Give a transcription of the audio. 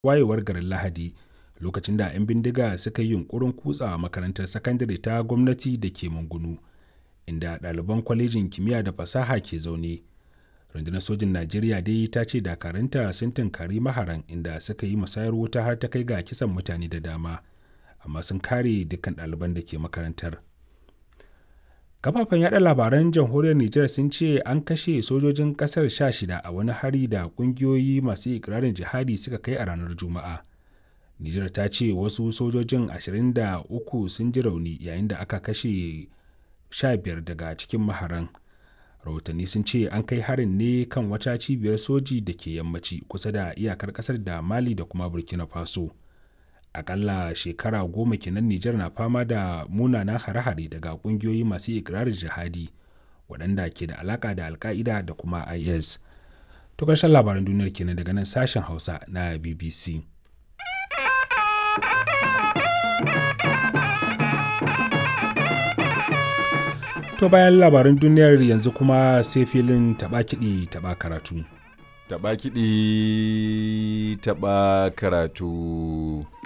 wayewar garin Lahadi lokacin da 'yan bindiga suka yi yunkurin kutsawa makarantar sakandare ta gwamnati da ke Mangunu, inda ɗaliban kwalejin kimiyya da fasaha ke zaune. Rundunar sojin Najeriya dai ta ce dakarunta sun tunkari maharan inda suka yi musayar wuta har ta kai ga kisan mutane da dama, amma sun kare dukkan ɗaliban da ke makarantar. Kafafen yada labaran jamhuriyar Nijar sun ce an kashe sojojin ƙasar sha shida a wani hari da ƙungiyoyi masu ikirarin jihadi suka kai a ranar Juma'a. Nijar ta ce wasu sojojin 23 sun ji rauni yayin da aka kashe 15 daga cikin maharan. Rahotanni sun ce an kai harin ne kan wata cibiyar soji da ke yammaci kusa da iyakar kasar da Mali da kuma Burkina Faso. Akalla shekara goma kenan Nijar na fama da munanan hare-hare daga kungiyoyi masu ikirarin jihadi waɗanda ke da alaka da alka'ida da kuma IS. To ƙarshen labaran duniyar kenan daga nan sashen Hausa na BBC. To bayan labaran duniyar yanzu kuma sai filin taɓa kiɗi taɓa karatu. Taɓa kiɗi taɓa karatu.